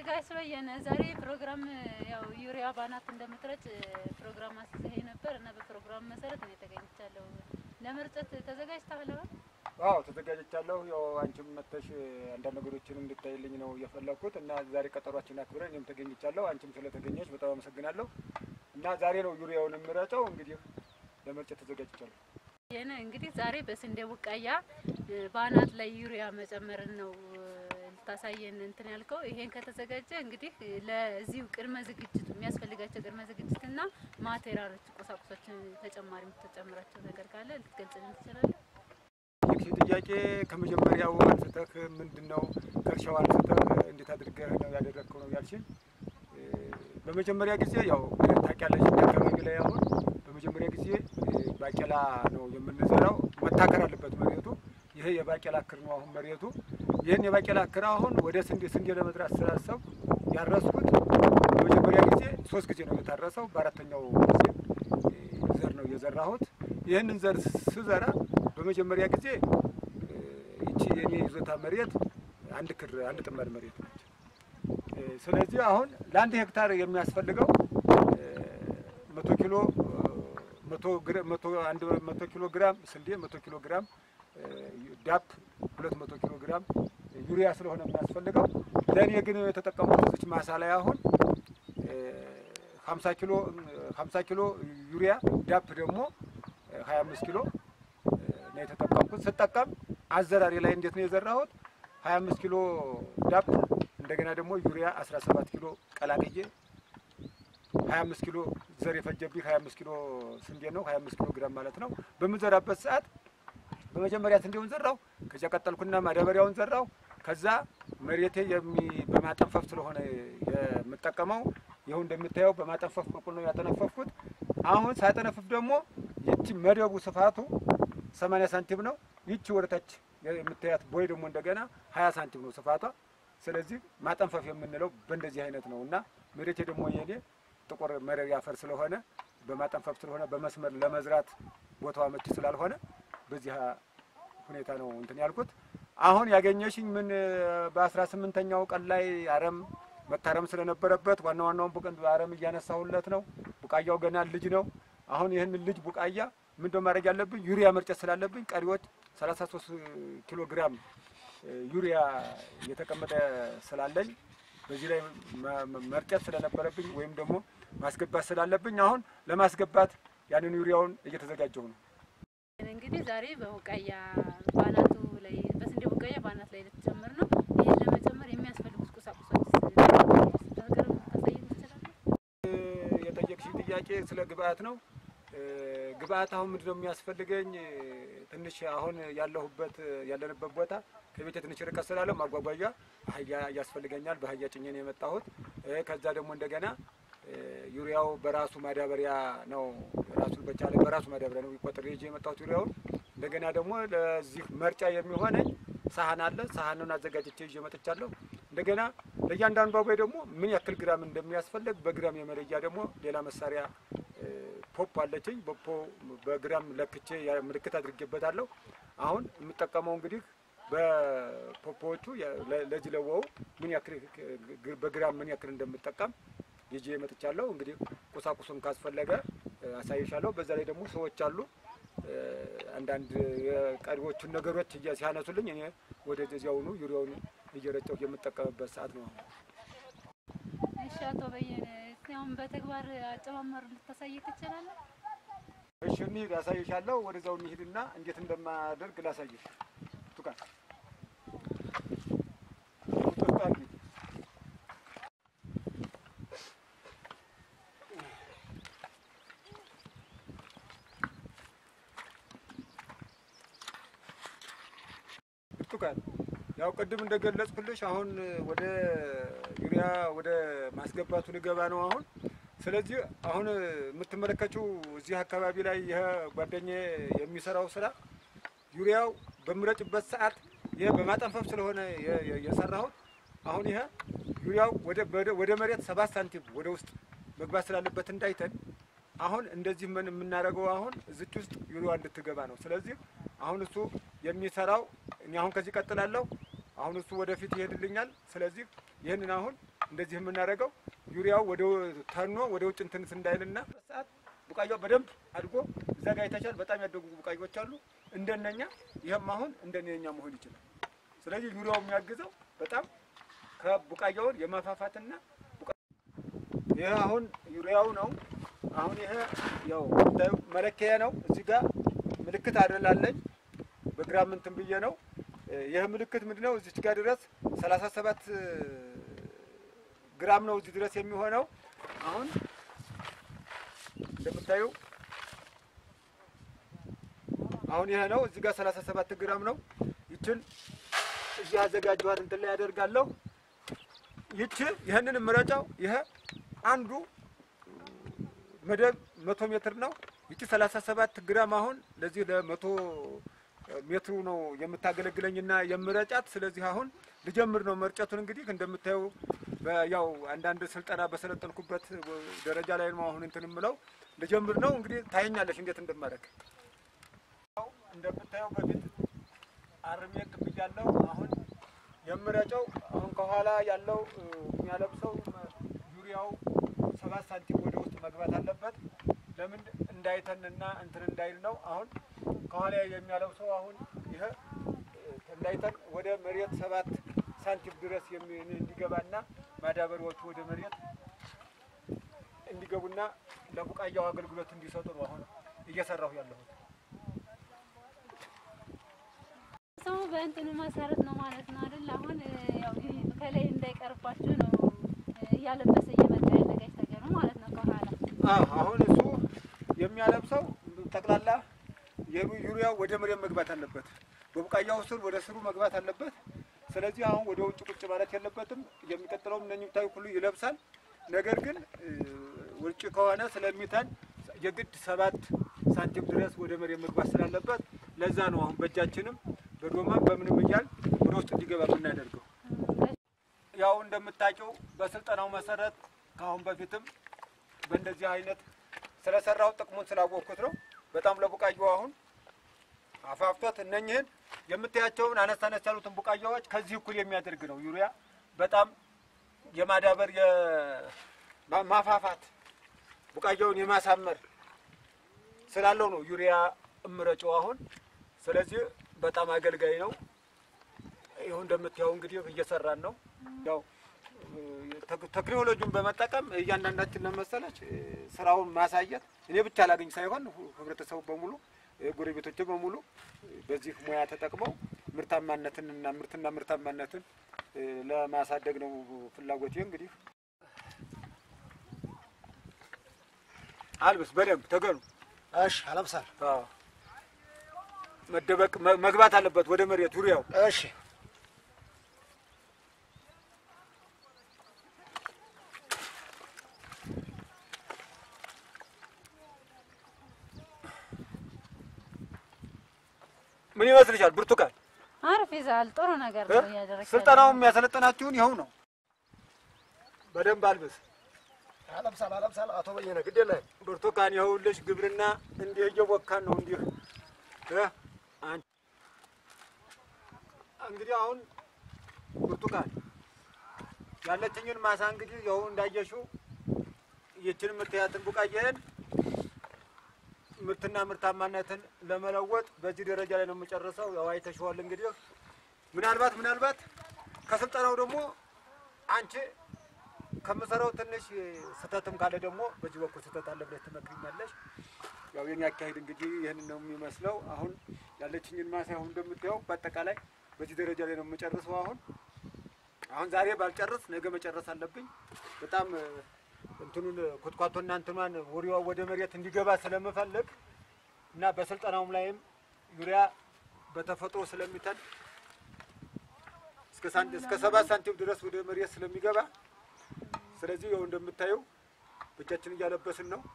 ጋሽ በየነ ዛሬ ፕሮግራም ያው ዩሪያ ባናት እንደምትረጭ ፕሮግራም አስይዘኸኝ ነበር እና በፕሮግራም መሰረት እኔ ተገኝቻለሁ። ለመርጨት ተዘጋጅተሃል? አዎ ተዘጋጅቻለሁ። ያው አንቺም መተሽ አንዳንድ ነገሮችን እንድታይልኝ ነው የፈለግኩት እና ዛሬ ቀጠሯችን አክብረን እኔም ተገኝቻለሁ። አንቺም ስለተገኘች በጣም አመሰግናለሁ። እና ዛሬ ነው ዩሪያውን የምረጨው። እንግዲህ ለመርጨት ተዘጋጅቻለሁ። ይህን እንግዲህ ዛሬ በስንዴ ቡቃያ ባናት ላይ ዩሪያ መጨመርን ነው ልታሳየን እንትን ያልከው። ይሄን ከተዘጋጀ እንግዲህ ለዚሁ ቅድመ ዝግጅቱ የሚያስፈልጋቸው ቅድመ ዝግጅትና ማቴሪያሎች፣ ቁሳቁሶችን ተጨማሪ የምትጨምራቸው ነገር ካለ ልትገልጽልን ትችላለህ? ይህ ጥያቄ ከመጀመሪያው አንስተህ ምንድን ነው ከእርሻው አንስተህ እንዴት አድርገህ ነው ያደረግከው ነው ያልሽኝ። በመጀመሪያ ጊዜ ያው ታውቂያለሽ አካባቢ ላይ አሁን በመጀመሪያ ጊዜ ባቄላ ነው የምንዘራው። መታከር አለበት መሬቱ። ይሄ የባቄላ ክር ነው አሁን መሬቱ። ይህን የባቄላ ክር አሁን ወደ ስንዴ ስንዴ ለመዝራት ስላሰብ ያረስኩት በመጀመሪያ ጊዜ ሶስት ጊዜ ነው የታረሰው። በአራተኛው ጊዜ ዘር ነው የዘራሁት። ይህንን ዘር ስዘራ በመጀመሪያ ጊዜ ይቺ የኔ ይዞታ መሬት አንድ ክር አንድ ጥማድ መሬት ነች። ስለዚህ አሁን ለአንድ ሄክታር የሚያስፈልገው መቶ ኪሎ መቶ ኪሎ ግራም ስንዴ መቶ ኪሎ ግራም ዳፕ ሁለት መቶ ኪሎ ግራም ዩሪያ ስለሆነ የሚያስፈልገው ለእኔ ግን የተጠቀሙት እዚች ማሳ ላይ አሁን ሀምሳ ኪሎ ሀምሳ ኪሎ ዩሪያ ዳፕ ደግሞ ሀያ አምስት ኪሎ ነው የተጠቀምኩት። ስጠቀም አዘራሪ ላይ እንዴት ነው የዘራሁት? ሀያ አምስት ኪሎ ዳፕ እንደገና ደግሞ ዩሪያ አስራ ሰባት ኪሎ ቀላቅዬ ሀያ አምስት ኪሎ ዘር የፈጀብኝ ሀያ አምስት ኪሎ ስንዴ ነው። ሀያ አምስት ኪሎ ግራም ማለት ነው። በምዘራበት ሰዓት በመጀመሪያ ስንዴውን ዘራው፣ ከዚያ ቀጠልኩና ማዳበሪያውን ዘራው። ከዛ መሬቴ የሚ በማጠንፈፍ ስለሆነ የምጠቀመው ይኸው እንደምታየው በማጠንፈፍ በኩል ነው ያጠነፈፍኩት። አሁን ሳጠነፍፍ ደግሞ ይቺ መደቡ ስፋቱ ሰማንያ ሳንቲም ነው። ይቺ ወደታች የምታያት ቦይ ደግሞ እንደገና ሀያ ሳንቲም ነው ስፋቷ። ስለዚህ ማጠንፈፍ የምንለው በእንደዚህ አይነት ነው እና መሬቴ ደግሞ የኔ ጥቁር መረብ አፈር ስለሆነ በማጠንፈፍ ስለሆነ በመስመር ለመዝራት ቦታው አመቺ ስላልሆነ በዚህ ሁኔታ ነው እንትን ያልኩት። አሁን ያገኘሽኝ ምን በአስራ ስምንተኛው ቀን ላይ አረም መታረም ስለነበረበት ዋና ዋናውን ቡቀን አረም እያነሳሁለት ነው። ቡቃያው ገና ልጅ ነው። አሁን ይህን ልጅ ቡቃያ ምንድነው ማድረግ ያለብኝ? ዩሪያ መርጨት ስላለብኝ ቀሪዎች 33 ኪሎ ግራም ዩሪያ እየተቀመጠ ስላለኝ በዚህ ላይ መርጨት ስለነበረብኝ ወይም ደግሞ ማስገባት ስላለብኝ አሁን ለማስገባት ያንን ዩሪያውን እየተዘጋጀሁ ነው። እንግዲህ ዛሬ በቡቃያ ባናቱ ላይ በስንዴ ቡቃያ ባናት ላይ ልትጨምር ነው። ይህን ለመጨመር የሚያስፈልጉት ቁሳቁሶች ታሳየን ትችላለህ? የጠየቅሽ ጥያቄ ስለ ግብአት ነው። ግብአት አሁን ምንድነው የሚያስፈልገኝ? ትንሽ አሁን ያለሁበት ያለንበት ቦታ ከቤቴ ትንሽ ርቀት ስላለው ማጓጓዣ አህያ ያስፈልገኛል። በአህያ ጭኜ ነው የመጣሁት። ከዛ ደግሞ እንደገና ዩሪያው በራሱ ማዳበሪያ ነው ራሱን በቻለ በራሱ ማዳበሪያ ነው ቆጥሬ ይዤ የመጣሁት ዩሪያውን። እንደገና ደግሞ ለዚህ መርጫ የሚሆነኝ ሳህን አለ። ሳህኑን አዘጋጅቼ ይዤ መጥቻለሁ። እንደገና ለእያንዳንዷ ቦይ ደግሞ ምን ያክል ግራም እንደሚያስፈልግ በግራም የመለያ ደግሞ ሌላ መሳሪያ ፖፕ አለችኝ። በፖ በግራም ለክቼ ምልክት አድርጌበታለሁ። አሁን የምጠቀመው እንግዲህ በፖፖዎቹ ለዚህ ለወው ምን ያክል በግራም ምን ያክል እንደምጠቀም ይዤ መጥቻለሁ። እንግዲህ ቁሳቁሱን ካስፈለገ አሳይሻለሁ። በዛ ላይ ደግሞ ሰዎች አሉ አንዳንድ የቀሪዎቹን ነገሮች ሲያነሱልኝ እኔ ወደዚያውኑ ዩሪያውን እየረጨሁ የምጠቀምበት ሰዓት ነው። እሺ አቶ በየነ አሁን በተግባር አጨማመሩ ልታሳይ ትችላለህ? እሺ እንሂድ፣ አሳይሻለሁ። ወደዛው እንሂድና እንዴት እንደማደርግ ላሳይሽ። ቱካን ብርቱካን ያው ቅድም እንደገለጽኩልሽ አሁን ወደ ዩሪያ ወደ ማስገባቱ ልገባ ነው አሁን። ስለዚህ አሁን የምትመለከችው እዚህ አካባቢ ላይ ይህ ጓደኛዬ የሚሰራው ስራ ዩሪያው በምረጭበት ሰዓት ይህ በማጠንፈፍ ስለሆነ የሰራሁት አሁን ይሄ ዩሪያው ወደ መሬት ሰባት ሳንቲም ወደ ውስጥ መግባት ስላለበት እንዳይተን አሁን እንደዚህ ምን የምናደርገው አሁን እዚች ውስጥ ዩሪያ እንድትገባ ነው። ስለዚህ አሁን እሱ የሚሰራው እኔ አሁን ከዚህ ቀጥላለሁ። አሁን እሱ ወደፊት ይሄድልኛል። ስለዚህ ይህንን አሁን እንደዚህ የምናደርገው ዩሪያው ወደ ተኖ ወደ ውጭ እንትን እንዳይልና ሰዓት ቡቃያው በደንብ አድጎ እዛ ጋር የተሻለ በጣም ያደጉ ቡቃያዎች አሉ እንደነኛ። ይህም አሁን እንደነኛ መሆን ይችላል። ስለዚህ ዩሪያው የሚያግዘው በጣም ከቡቃያውን የማፋፋትና ቡቃ- ይህ አሁን ዩሪያው ነው። አሁን ይሄ ያው የምታዩ መለኪያ ነው። እዚህ ጋር ምልክት አደላለኝ በግራም እንትን ብዬ ነው። ይህ ምልክት ምንድነው? እዚች ጋር ድረስ 37 ግራም ነው እዚህ ድረስ የሚሆነው። አሁን እንደምታዩ አሁን ይሄ ነው። እዚህ ጋር 37 ግራም ነው። ይችን እዚህ አዘጋጀኋት እንትን ላይ ያደርጋለሁ። ይቺ ይህንን ምረጫው ይሄ አንዱ መደብ መቶ ሜትር ነው። ይቺ 37 ግራም አሁን ለዚህ ለመቶ ሜትሩ ነው የምታገለግለኝና የምረጫት። ስለዚህ አሁን ልጀምር ነው መርጨቱን። እንግዲህ እንደምታየው ያው አንዳንድ ስልጠና በሰለጠንኩበት ደረጃ ላይ ነው አሁን እንትን የምለው። ልጀምር ነው እንግዲህ ታየኛለሽ እንዴት እንደማደርግ። ያው እንደምታየው በፊት አርሜ ብያለሁ። አሁን የምረጨው አሁን ከኋላ ያለው የሚያለብሰው ዩሪያው ሰባት ሳንቲም ወደ ውስጥ መግባት አለበት። ለምን እንዳይተንና እንትን እንዳይል ነው። አሁን ከኋላ የሚያለብሰው አሁን ይሄ እንዳይተን ወደ መሬት ሰባት ሳንቲም ድረስ የሚ- እንዲገባና ማዳበሪያዎቹ ወደ መሬት እንዲገቡና ለቡቃያው አገልግሎት እንዲሰጡ ነው አሁን እየሰራሁ ያለሁት። ሰው በእንትኑ መሰረት ነው ማለት ነው አይደል? አሁን እ, ያው ይሄ ከላይ እንዳይቀርባችሁ ነው እ, እያለበሰ እየመጣ ያለ ጋሽ ተገኑ ማለት ነው ከኋላ አዎ አሁን እሱ የሚያለብሰው ጠቅላላ የሩ- ዩሪያው ወደ መሬት መግባት አለበት። በቡቃያው ስር ወደ ስሩ መግባት አለበት። ስለዚህ አሁን ወደ ውጭ ቁጭ ማለት የለበትም። የሚቀጥለውም እነኝህ ብታዩ ሁሉ ይለብሳል። ነገር ግን እ, ውጭ ከሆነ ስለሚተን የግድ ሰባት ሳንቲም ድረስ ወደ መሬት መግባት ስላለበት ለዛ ነው አሁን በእጃችንም በዶማም በምንም እያል ወደ ውስጥ እንዲገባ የምናደርገው። ያው እንደምታውቂው በስልጠናው መሰረት ከአሁን በፊትም በእንደዚህ አይነት ስለሰራው ጥቅሙን ስላወቅኩት ነው። በጣም ለቡቃያው አሁን አፋፍቶት እነኝህን የምታያቸውን አነስ አነስ ያሉትን ቡቃያዎች ከዚህ እኩል የሚያደርግ ነው። ዩሪያ በጣም የማዳበር የማፋፋት ቡቃያውን የማሳመር ስላለው ነው ዩሪያ እምረጨው አሁን። ስለዚህ በጣም አገልጋይ ነው። ይኸው እንደምታየው እንግዲህ እየሰራን ነው። ያው ቴክ- ቴክኖሎጂውን በመጠቀም እያንዳንዳችን ለመሰለች እ፣ ስራውን ማሳየት እኔ ብቻ ላገኝ ሳይሆን ሁ- ህብረተሰቡ በሙሉ እ፣ ጎረቤቶች በሙሉ እ፣ በዚህ ሙያ ተጠቅመው ምርታማነትን እና ምርትና ምርታማነትን እ፣ ለማሳደግ ነው ፍላጎቴ። እንግዲህ አልብስ በደንብ ተገኑ። እሺ አለብሳል። አዎ፣ መደበቅ መ- መግባት አለበት ወደ መሬት ዙሪያው እሺ ምን ይመስልሻል ብርቱካን? አሪፍ ይዛል። ጥሩ ነገር እ? ነው እያደረግህ ስልጠናውም ያሰለጠናችሁን ይኸው ነው። በደንብ አልብስ አለብሳል አለብሳል። አቶ በየነ ግድ የለህም። ብርቱካን፣ ይኸውልሽ ግብርና እንዲህ እየቦካን ነው። እንዲህ እ? አንቺ እንግዲህ አሁን ብርቱካን ያለችኝን ማሳ እንግዲህ ይኸው እንዳየሽው ይችን የምታያትን ቡቃያዬን ምርትና ምርታማነትን ለመለወጥ በዚህ ደረጃ ላይ ነው የምጨርሰው። ያው አይተሽዋል እንግዲህ ምናልባት ምናልባት ከስልጠናው ደግሞ አንቺ ከምሰራው ትንሽ ስህተትም ካለ ደግሞ በዚህ በኩል ስህተት አለ ብለሽ ትመክሪኛለሽ። ያው የኔ አካሄድ እንግዲህ ይህን ነው የሚመስለው። አሁን ያለችኝን ማሳ አሁን እንደምታየው በአጠቃላይ በዚህ ደረጃ ላይ ነው የምጨርሰው። አሁን አሁን ዛሬ ባልጨርስ ነገ መጨረስ አለብኝ። በጣም እ፣ እንትኑን ኩትኳቶና እንትኗን ውሪዋ ወደ መሬት እንዲገባ ስለምፈልግ እና በስልጠናውም ላይም ዩሪያ በተፈጥሮ ስለሚተን እስከ ሳን- እስከ ሰባት ሳንቲም ድረስ ወደ መሬት ስለሚገባ ስለዚህ ያው እንደምታየው በእጃችን እያለበስን ነው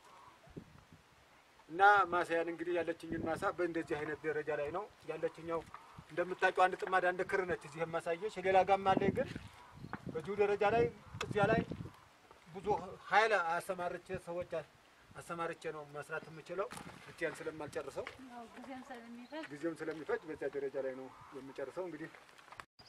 እና ማሳያን እንግዲህ ያለችኝን ማሳ በእንደዚህ አይነት ደረጃ ላይ ነው ያለችኛው። እንደምታውቂው አንድ ጥማድ አንድ ክር ነች እዚህ የማሳየች። ሌላ ጋም አለኝ ግን በዚሁ ደረጃ ላይ እዚያ ላይ ብዙ ኃይል አሰማርቼ ሰዎች አሰማርቼ ነው መስራት የምችለው ብቻዬን ስለማልጨርሰው ያው ጊዜም ስለሚፈጅ ጊዜም ስለሚፈጅ በዚያ ደረጃ ላይ ነው የምጨርሰው። እንግዲህ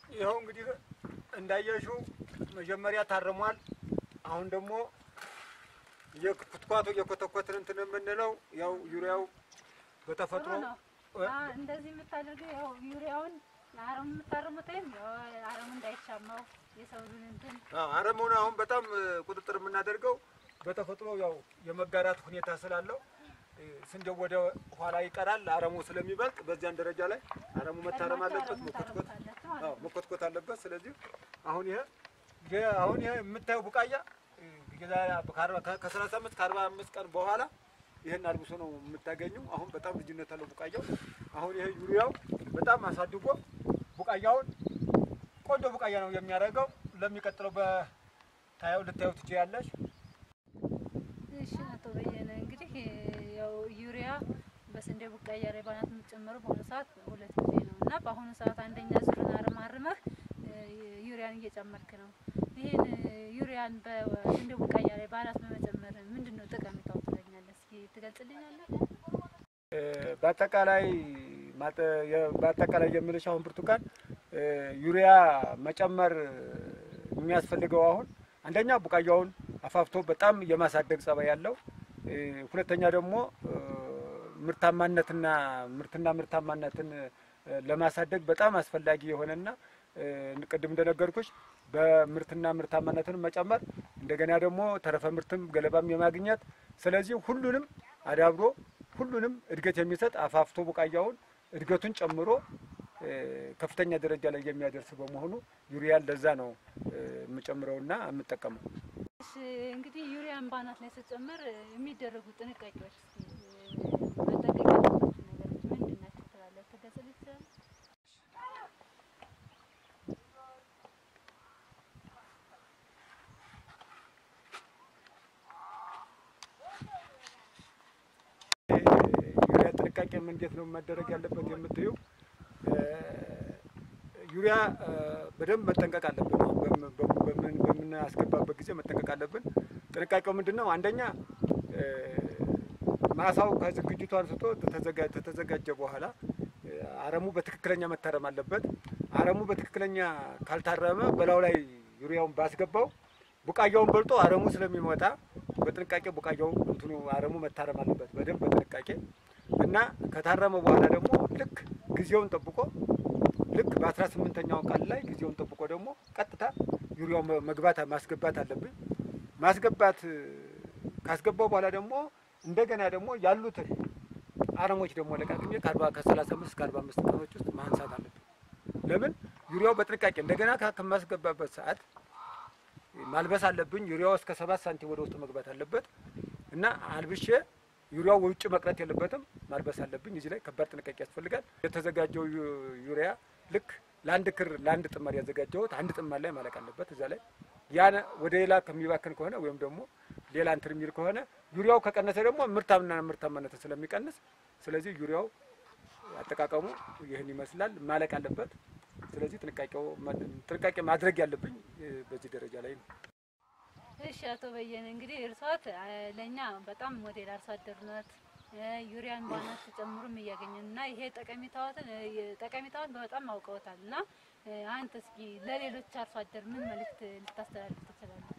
ይኸው እንግዲህ እንዳየሽው መጀመሪያ ታርሟል። አሁን ደግሞ የኩትኳቶ እየኮተኮትን እንትን የምንለው ያው ዩሪያው በተፈጥሮ ጥሩ ነው። አ፣ እንደዚህ የምታደርገው ያው ዩሪያውን አረም የምታርሙት ወይም ያው አረሙ እንዳይሻማው የሰውን እንትን አዎ፣ አረሙን አሁን በጣም እ, ቁጥጥር የምናደርገው በተፈጥሮ ያው የመጋራት ሁኔታ ስላለው እ, ስንዴው ወደ ኋላ ይቀራል አረሙ ስለሚበልጥ በዚያን ደረጃ ላይ አረሙ መታረም አለበት፣ መኮትኮት አዎ መኮትኮት አለበት። ስለዚህ አሁን ይሄ ይሄ አሁን ይሄ የምታየው ቡቃያ እ, የዛሬ ከአርባ- ከ- ከሰላሳ አምስት ከአርባ አምስት ቀን በኋላ ይሄን አልብሶ ነው የምታገኘው። አሁን በጣም ልዩነት አለው ቡቃያው። አሁን ይሄ ዩሪያው በጣም አሳድጎ ቡቃያውን ቆንጆ ቡቃያ ነው የሚያደርገው። ለሚቀጥለው በታየው ልታየው ትችያለሽ። እሺ አቶ በየነ እንግዲህ ያው ዩሪያ በስንዴ ቡቃያ ላይ ባናት የምትጨምረው በአሁኑ ሰዓት ሁለት ጊዜ ነው እና በአሁኑ ሰዓት አንደኛ ዙርን አርም አርመህ እ, ዩሪያን እየጨመርክ ነው። ይህን ዩሪያን በስንዴ ቡቃያ ላይ ባናት በመጨመር ምንድን ነው ጠቀሜታው ትለኛለህ? እስኪ ትገልጽልኛለህ? እ፣ በአጠቃላይ ማጠ- የ- በአጠቃላይ የምልሽ አሁን ብርቱካን እ፣ ዩሪያ መጨመር የሚያስፈልገው አሁን አንደኛ ቡቃያውን አፋፍቶ በጣም የማሳደግ ጸባይ ያለው እ፣ ሁለተኛ ደግሞ እ፣ ምርታማነትና ምርትና ምርታማነትን እ፣ ለማሳደግ በጣም አስፈላጊ የሆነና እ፣ ቅድም እንደነገርኩሽ በምርትና ምርታማነትን መጨመር እንደገና ደግሞ ተረፈ ምርትም ገለባም የማግኘት ስለዚህ ሁሉንም አዳብሮ ሁሉንም እድገት የሚሰጥ አፋፍቶ ቡቃያውን እድገቱን ጨምሮ እ፣ ከፍተኛ ደረጃ ላይ የሚያደርስ በመሆኑ ዩሪያን ለዛ ነው እ፣ የምጨምረውና የምጠቀመው። እሺ እንግዲህ ዩሪያን ባናት ላይ ስትጨምር እ, የሚደረጉ ጥንቃቄዎች እስኪ እ, መጠንቀቅ ያለባቸው ነገሮች ምንድን ናቸው ትላለህ? ትገልጽልኝ ትችላለህ? ዩሪያ ጥንቃቄም እንዴት ነው መደረግ ያለበት የምትዩ ዩሪያ እ፣ በደንብ መጠንቀቅ አለብን። አሁን በም- በም- በምን- በምናስገባበት ጊዜ መጠንቀቅ አለብን። ጥንቃቄው ምንድን ነው? አንደኛ እ፣ ማሳው ከዝግጅቱ አንስቶ ተዘጋ- ከተዘጋጀ በኋላ እ፣ አረሙ በትክክለኛ መታረም አለበት። አረሙ በትክክለኛ ካልታረመ በላዩ ላይ ዩሪያውን ባስገባው ቡቃያውን በልጦ አረሙ ስለሚመጣ በጥንቃቄ ቡቃያው እንትኑ አረሙ መታረም አለበት በደንብ በጥንቃቄ እና ከታረመ በኋላ ደግሞ ልክ ጊዜውን ጠብቆ ልክ በአስራ ስምንተኛው ቀን ላይ ጊዜውን ጠብቆ ደግሞ ቀጥታ ዩሪያው መ- መግባት ማስገባት አለብን። ማስገባት እ፣ ካስገባው በኋላ ደግሞ እንደገና ደግሞ ያሉትን አረሞች ደግሞ ለቃቅሜ ከአርባ ከሰላሳ አምስት እስከ አርባ አምስት ቀኖች ውስጥ ማንሳት አለብን። ለምን ዩሪያው በጥንቃቄ እንደገና ካ- ከማስገባበት ሰዓት ማልበስ አለብኝ። ዩሪያው እስከ ሰባት ሳንቲም ወደ ውስጥ መግባት አለበት እና አልብሼ ዩሪያው ውጭ መቅረት የለበትም። ማልበስ አለብኝ። እዚህ ላይ ከባድ ጥንቃቄ ያስፈልጋል። የተዘጋጀው ዩ- ዩሪያ ልክ ለአንድ ክር ለአንድ ጥማር ያዘጋጀሁት አንድ ጥማር ላይ ማለቅ አለበት። እዛ ላይ ያን ወደ ሌላ ከሚባክን ከሆነ ወይም ደግሞ ሌላ እንትን የሚል ከሆነ ዩሪያው ከቀነሰ ደግሞ ምርታምና ምርታማነትን ስለሚቀንስ ስለዚህ ዩሪያው አጠቃቀሙ ይህን ይመስላል። ማለቅ አለበት። ስለዚህ ጥንቃቄው ጥንቃቄ ማድረግ ያለብኝ እ፣ በዚህ ደረጃ ላይ ነው። እሺ አቶ በየነ እንግዲህ እርሷት ለእኛ በጣም ሞዴል አርሶ አደርነት ዩሪያን ባናት ተጨምሩም እያገኘን እና ይሄ ጠቀሜታዎትን ጠቀሜታውን በጣም አውቀውታል እና እ፣ አንተ እስኪ ለሌሎች አርሶ አደር ምን መልእክት ልታስተላልፍ ትችላለህ?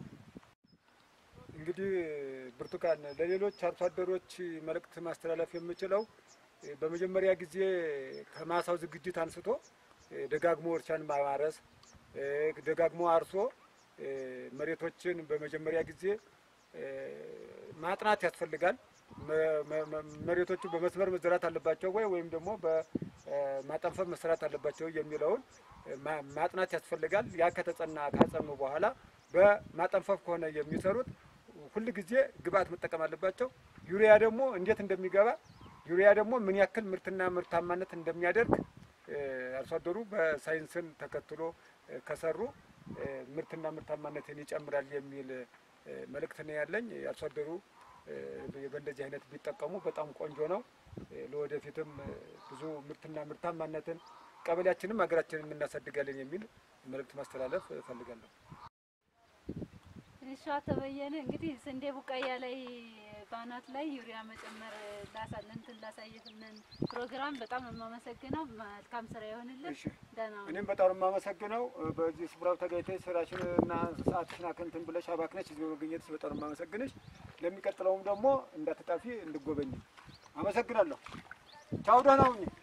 እንግዲህ ብርቱካን ለሌሎች አርሶ አደሮች መልእክት ማስተላለፍ የምችለው እ፣ በመጀመሪያ ጊዜ ከማሳው ዝግጅት አንስቶ እ፣ ደጋግሞ እርሻን ማማረስ እ፣ ደጋግሞ አርሶ እ፣ መሬቶችን በመጀመሪያ ጊዜ እ፣ ማጥናት ያስፈልጋል። መ- መ- መ- መሬቶቹ በመስመር መዘራት አለባቸው ወይ ወይም ደግሞ በማጠንፈፍ መሰራት አለባቸው የሚለውን እ፣ ማ- ማጥናት ያስፈልጋል። ያ ከተጸና ካጸኑ በኋላ በማጠንፈፍ ከሆነ የሚሰሩት ሁል ጊዜ ግብአት መጠቀም አለባቸው። ዩሪያ ደግሞ እንዴት እንደሚገባ ዩሪያ ደግሞ ምን ያክል ምርትና ምርታማነት እንደሚያደርግ እ፣ አርሶ አደሩ በሳይንስን ተከትሎ እ፣ ከሰሩ እ፣ ምርትና ምርታማነትን ይጨምራል የሚል እ፣ መልእክት ነው ያለኝ። አርሶ አደሩ እ፣ በእንደዚህ አይነት ቢጠቀሙ በጣም ቆንጆ ነው። እ፣ ለወደፊትም እ፣ ብዙ ምርትና ምርታማነትን ቀበሌያችንም ሀገራችንም እናሳድጋለን የሚል መልእክት ማስተላለፍ እፈልጋለሁ። እሺ አቶ በየነ እንግዲህ ስንዴ ቡቃያ ላይ በአናት ላይ ዩሪያ መጨመር ላሳ- እንትን ላሳየህንን ፕሮግራም በጣም ነው የማመሰግነው። መልካም ስራ ይሆንልን። እሺ ደህና ሁኑ። እኔም በጣም ነው የማመሰግነው በዚህ ስፍራው ተገኝተሽ ስራሽን እና ሰዓትሽን አክንትን ብለሽ አባክነሽ እዚህ በመገኘትሽ በጣም ነው የማመሰግንሽ። ለሚቀጥለውም ደግሞ እንዳትጠፊ እንድጎበኝ አመሰግናለሁ። ቻው፣ ደህና ሁኚ።